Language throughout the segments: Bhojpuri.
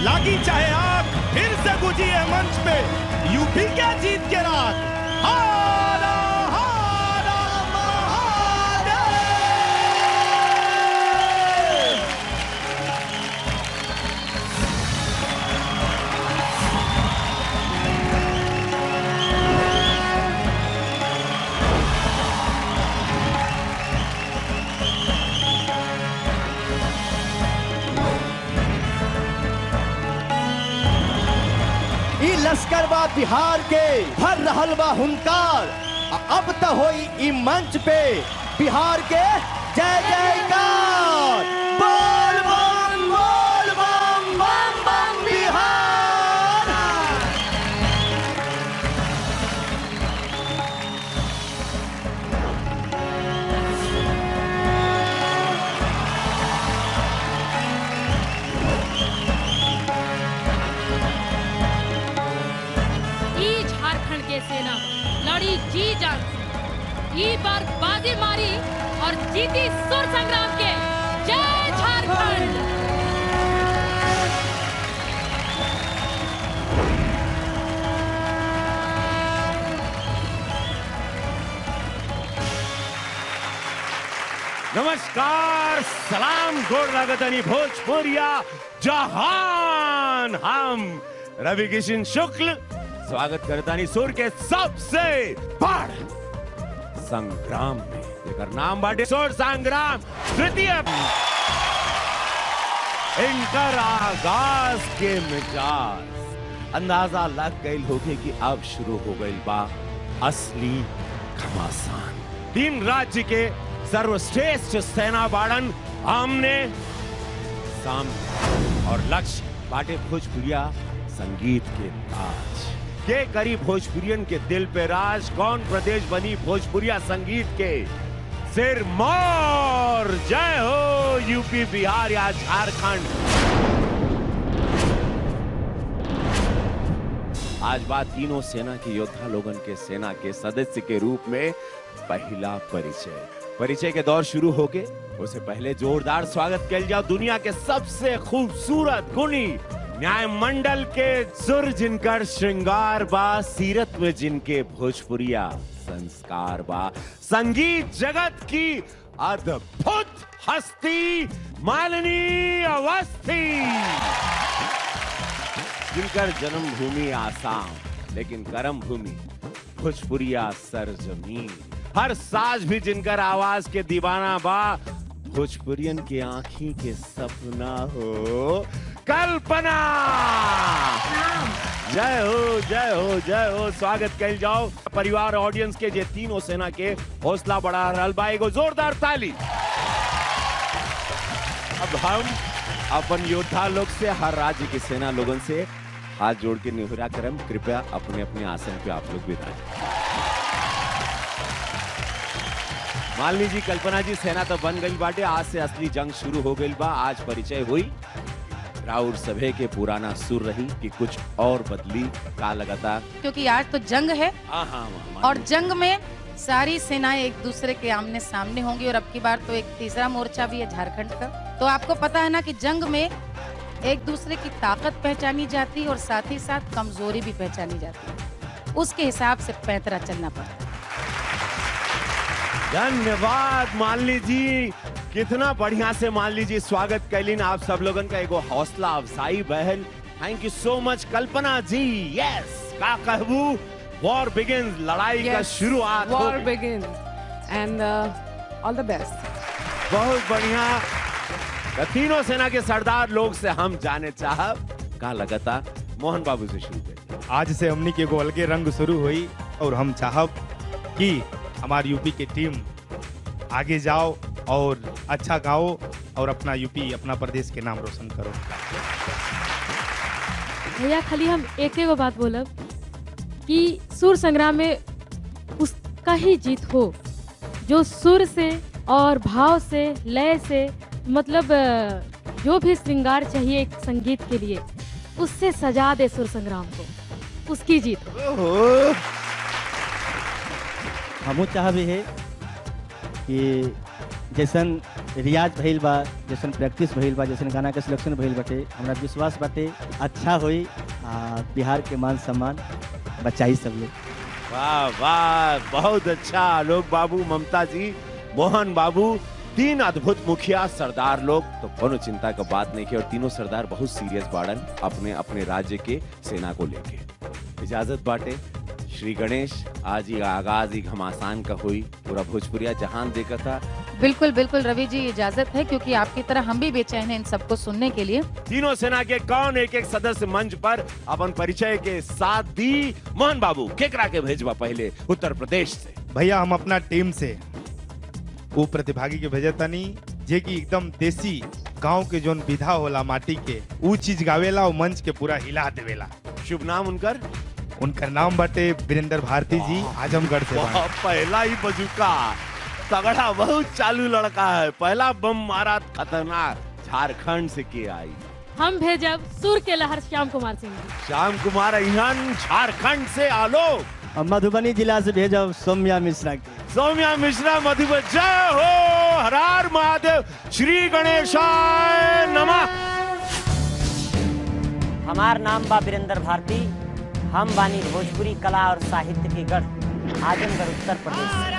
लागी चाहे आग फिर से गुजी है मंच पे यूपी क्या जीत के रात हारा हारा महादेव ई लश्कर बा बिहार के भर रहल बा हुनकार आ अब त होई ई मंच पे बिहार के जय जयकार बोल बम बोल बम बम बम बिहार ई झारखंड के सेना लड़ी जी जान से। ई बार बाजी मारी और जीती सुर संग्राम के जय झारखंड नमस्कार सलाम गोर लागतनी भोजपुरिया जहान हम रवि किशन शुक्ल स्वागत करतानी सुर के सबसे बड़ संग्राम में जेकर नाम बाटे सुर संग्राम तृतीय इनकर आगाज के मिजाज अंदाजा लग गई होगी कि अब शुरू हो गई बा असली घमासान तीन राज्य के सर्वश्रेष्ठ सेना बाड़न आमने सामने और लक्ष्य बाटे भोजपुरिया संगीत के ताज के करी भोजपुरियन के दिल पे राज कौन प्रदेश बनी भोजपुरिया संगीत के सिर मोर जय हो यूपी बिहार या झारखंड आज बात तीनों सेना के योद्धा लोगन के सेना के सदस्य के रूप में पहला परिचय परिचय के दौर शुरू होके उससे पहले जोरदार स्वागत किया जाओ दुनिया के सबसे खूबसूरत गुणी न्याय मंडल के सुर जिनकर श्रृंगार बा सीरत में जिनके भोजपुरिया संस्कार बा संगीत जगत की अद्भुत हस्ती मालिनी अवस्थी जिनकर जन्मभूमि आसाम लेकिन कर्म भूमि भोजपुरिया सरजमीन हर साज भी जिनकर आवाज के दीवाना बा भोजपुरियन के आंखी के सपना हो कल्पना जय हो जय हो जय हो स्वागत कल जाओ परिवार ऑडियंस के जे तीनों सेना के हौसला बढ़ा रहल बा एगो जोरदार ताली अब हम अपन योद्धा लोग से हर राज्य की सेना लोगन से हाथ जोड़ के निहुरा करम कृपया अपने अपने आसन पे आप लोग बिताएं मालिनी जी कल्पना जी सेना तो बन गई बाटे आज से असली जंग शुरू हो गई बा आज परिचय हुई राउर सभे के पुराना सुर रही कि कुछ और बदली का लगातार क्योंकि आज तो जंग है हाँ हाँ हाँ, और मालिनी। जंग में सारी सेनाएं एक दूसरे के आमने सामने होंगी और अब की बार तो एक तीसरा मोर्चा भी है झारखंड का तो आपको पता है ना कि जंग में एक दूसरे की ताकत पहचानी जाती है और साथ ही साथ कमजोरी भी पहचानी जाती है उसके हिसाब से पैंतरा चलना पड़ता है धन्यवाद मालिनी जी कितना बढ़िया से मान लीजिए स्वागत कैलिन आप सब लोगन का एगो हौसला अफजाई बहन थैंक यू सो मच कल्पना जी यस का कहबू वॉर बिगिन लड़ाई का Yes, शुरुआत हो war गई। begins. And uh, all the best. बहुत बढ़िया त तीनों सेना के सरदार लोग से हम जाने चाहब का लगता मोहन बाबू से शुरू करिए आज से हमनी के एगो अलगे रंग शुरू हुई और हम चाहब कि हमारी यूपी की टीम आगे जाओ और अच्छा गाओ और अपना यूपी अपना प्रदेश के नाम रोशन करो भैया खाली हम एक एगो बात बोलब कि सुर संग्राम में उसका ही जीत हो जो सुर से और भाव से लय से मतलब अ, जो भी श्रृंगार चाहिए एक संगीत के लिए उससे सजा दे सुर संग्राम को उसकी जीत हो ओहो हमू चाहबे है कि जैसन रियाज भइल बा जैसन प्रैक्टिस भइल बा जैसन गाना के सिलेक्शन भइल बाटे हमरा विश्वास बाटे अच्छा होई आ, बिहार के मान सम्मान बचाई सब लोग वाह वाह बहुत अच्छा आलोक बाबू ममता जी मोहन बाबू तीन अद्भुत मुखिया सरदार लोग तो कोनो चिंता का बात नहीं की और तीनों सरदार बहुत सीरियस बाड़न अपने अपने राज्य के सेना को लेके इजाजत बाटे श्री गणेश आज ही आगाज ही घमासान का हुई पूरा भोजपुरिया जहान देखा था बिल्कुल बिल्कुल रवि जी इजाजत है क्योंकि आपकी तरह हम भी बेचैन हैं इन सबको सुनने के लिए तीनों सेना के कौन एक एक सदस्य मंच पर अपन परिचय के साथ दी मोहन बाबू केकरा के भेजवा पहले उत्तर प्रदेश से भैया हम अपना टीम से वो प्रतिभागी के भेजे तनी जे कि एकदम देसी गांव के जोन विधा होला माटी के ऊ चीज गावेला और मंच के पूरा हिला देवेला शुभ नाम उनकर उनका नाम बाटे वीरेंद्र भारती जी आजमगढ़ से बानी। वाह, पहला ही बजुका तगड़ा बहुत चालू लड़का है पहला बम मारा खतरनाक झारखंड से के आई हम भेजब सुर के लहर श्याम कुमार सिंह जी श्याम कुमार अहियान झारखंड से आलोक और मधुबनी जिला से भेजब सौम्या मिश्रा के सौम्या मिश्रा मधुबन जय हो हरार महादेव श्री गणेशाय नमः हमार नाम बा वीरेंद्र भारती हम बानी भोजपुरी कला और साहित्य के गढ़ आजमगढ़ उत्तर प्रदेश से।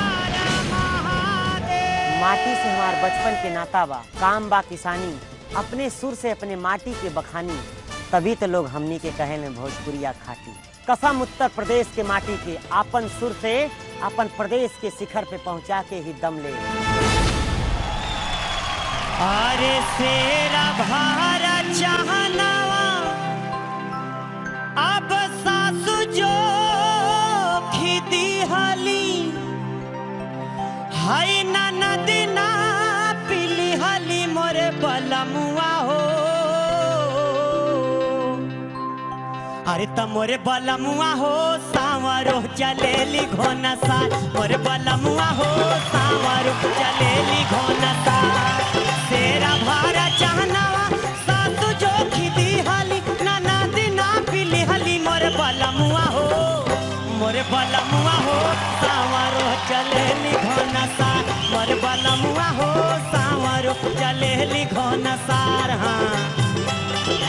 माटी से हमार बचपन के नाता बा काम बा किसानी अपने सुर से अपने माटी के बखानी तभी तो लोग हमनी के कहे में भोजपुरिया खाटी कसम उत्तर प्रदेश के माटी के आपन सुर से अपन प्रदेश के शिखर पे पहुंचा के ही दम ले अरे सेरा भारा चाहनावा अब सासु जो खिदी हली हाय ना नदी ना पिली हली मोरे बलमुआ हो अरे त मोरे बलमुआ हो सावरो चलेली घोना सा मोरे बलमुआ हो सावरो चलेली घोना सा तेरा भारा चाहनावा सासु जो खिदी हली ना नदी ना पिली हली मोरे बलमुआ हो मोरे बलमुआ हो सावरो चलेली घोना सा मोरे बलमुआ हो सावरो चलेली घोना सार हाँ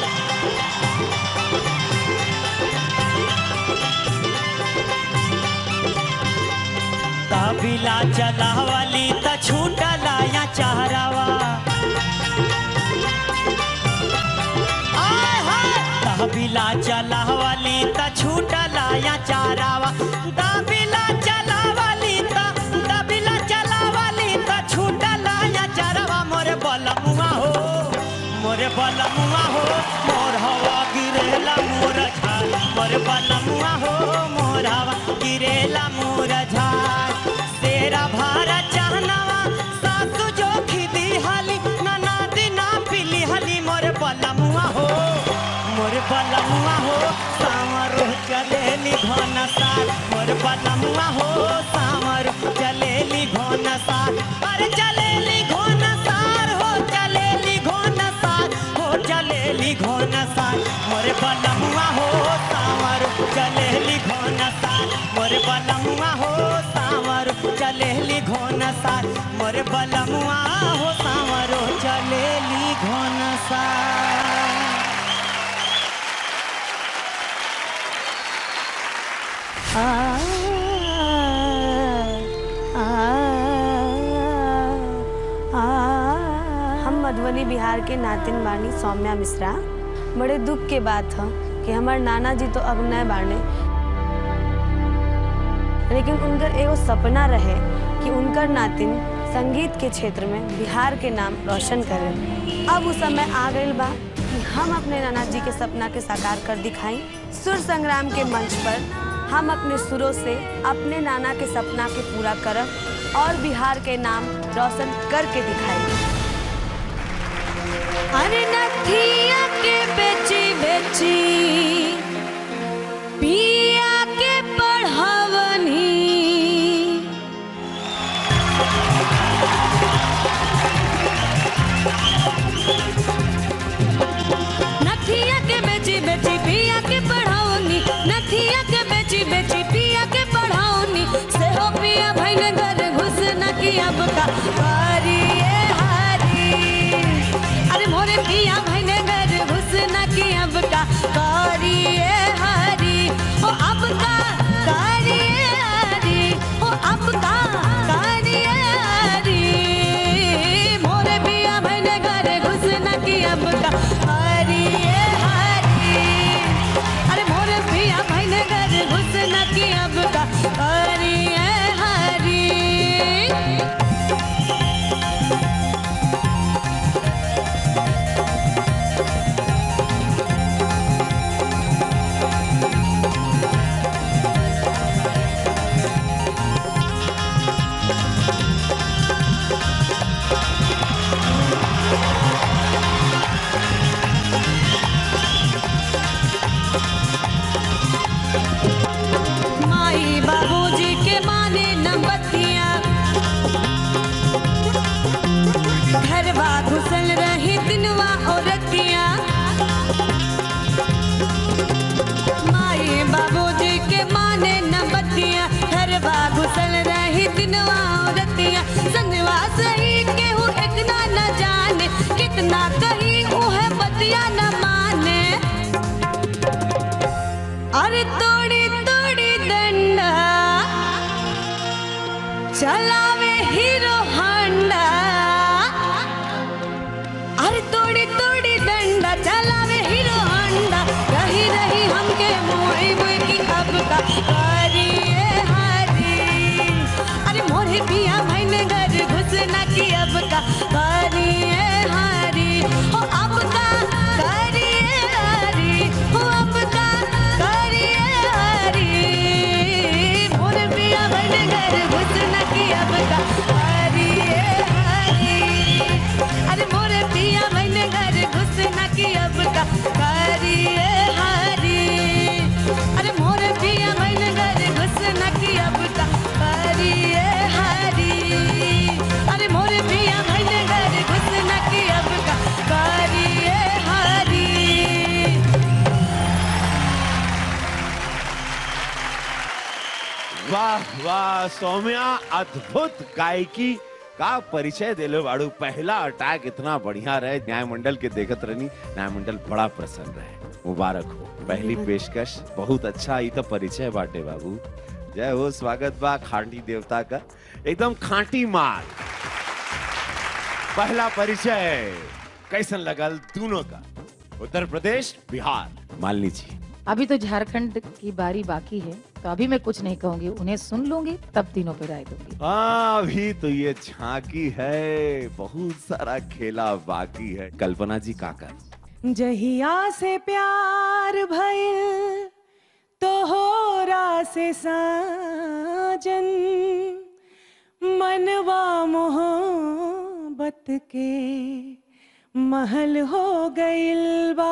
तबिला चलावली त छूटला या चाहरावा आय हाय तबिला चलावली त छूटला या चाहरावा तबिला चलावली त तबिला चलावली त छूटला या चाहरावा मोरे बलमुआ हो मोरे बलमुआ हो मोर हवा गिरेला मोर झाल मोरे बलमुआ हो मोर हवा गिरेला मोर झाल तेरा भारा चाहनावा सासु जो खिदी हली नाना दिना पिली हली मोर बलमुआ हो मोर बलमुआ हो सामरो चलेली घन सार मोर बलमुआ हो सामरो चलेली घन सार अरे चलेली घन सार हो चलेली घन सार हो चलेली घन सार मोर बलमुआ हो सामरो चलेली घन सार मोर बलमुआ हो सामरो चलेली घन सार मोर बलमुआ हो सामरो चलेली घन सार हम मधुबनी बिहार के नातिन बानी सौम्या मिश्रा बड़े दुख के बात है कि हमार नाना जी तो अब न बाने लेकिन उनकर एगो सपना रहे कि उनकर नातिन संगीत के क्षेत्र में बिहार के नाम रोशन करें अब उस समय आ गई बा कि हम अपने नाना जी के सपना के साकार कर दिखाई सुर संग्राम के मंच पर हम अपने सुरों से अपने नाना के सपना के पूरा करब और बिहार के नाम रोशन करके दिखाई अरे नथिया के बेची बेची पिया के पढ़वनी नथिया के बेची बेची पिया के पढ़ाओनी नथिया के बेची बेची पिया के पढ़ाओनी से हो पिया भाई ने घर घुस न किया बका बारी पिया भैन घर घुसना की अब का करिए हरी ओ अब का करिए हरी ओ अब का करिए हरी मोरे पिया भैन घर घुसना की अब का हरिए हरी अरे मोरे पिया भैन घर घुसना की अब का हरिए हरी माई बाबूजी के माने न बतिया घरवा घुसल रही दिनवा औरतिया माई बाबूजी के माने न बतिया घरवा घुसल रही दिनवा औरतिया संगवा सही केहू एक ना न जाने कितना कही उहे बतिया न माने अरे तोड़ी तोड़ी डंडा चलावे हीरो हांडा अरे तोड़ी तोड़ी डंडा चलावे हीरो हांडा रही रही हमके मोई मोई की अब का हरिए हरी अरे मोरे पिया मैंने घर घुसना की अब का हरिए हरी हो अब का करिए हरी हो अब का करिए हरी मोरे पिया मैंने घर घुसना की अब का हरिए हरी अरे मोरे पिया मैंने घर घुसना की अब का करिए हरी अरे मोरे पिया मैंने घर घुसना की अब का करिए हरी अरे मोरे पिया मैंने घर घुसना की अब का करिए हरी वाह वाह सौम्या अद्भुत गायकी का परिचय दिलो बाड़ू पहला अटैक इतना बढ़िया रहे न्याय मंडल के देखत रहनी न्याय मंडल बड़ा प्रसन्न रहे मुबारक हो पहली पेशकश बहुत अच्छा ई तो परिचय बाटे बाबू जय हो स्वागत बा खांटी देवता का एकदम खांटी माल पहला परिचय कैसन लगल दोनों का उत्तर प्रदेश बिहार मालिनी जी अभी तो झारखंड की बारी बाकी है तो अभी मैं कुछ नहीं कहूंगी उन्हें सुन लूंगी तब तीनों पे राय दूंगी हाँ अभी तो ये झांकी है बहुत सारा खेला बाकी है कल्पना जी काकर जहिया से प्यार भइल तोहरा से साजन मनवा मोहब्बत के महल हो गइल बा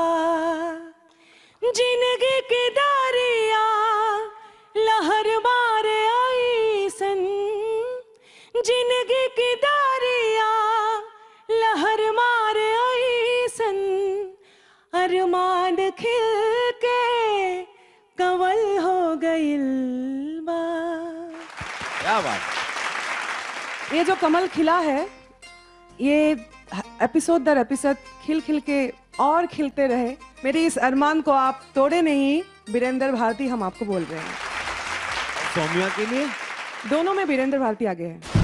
जिंदगी के दारिया लहर मारे ऐसन जिंदगी की दारिया लहर मारे ऐसन अरमान खिल के कंवल हो गइल बा क्या बात ये जो कमल खिला है ये एपिसोड दर एपिसोड खिल खिल के और खिलते रहे मेरे इस अरमान को आप तोड़े नहीं बीरेंद्र भारती हम आपको बोल रहे हैं सौम्या के लिए दोनों में बीरेंद्र भारती आगे है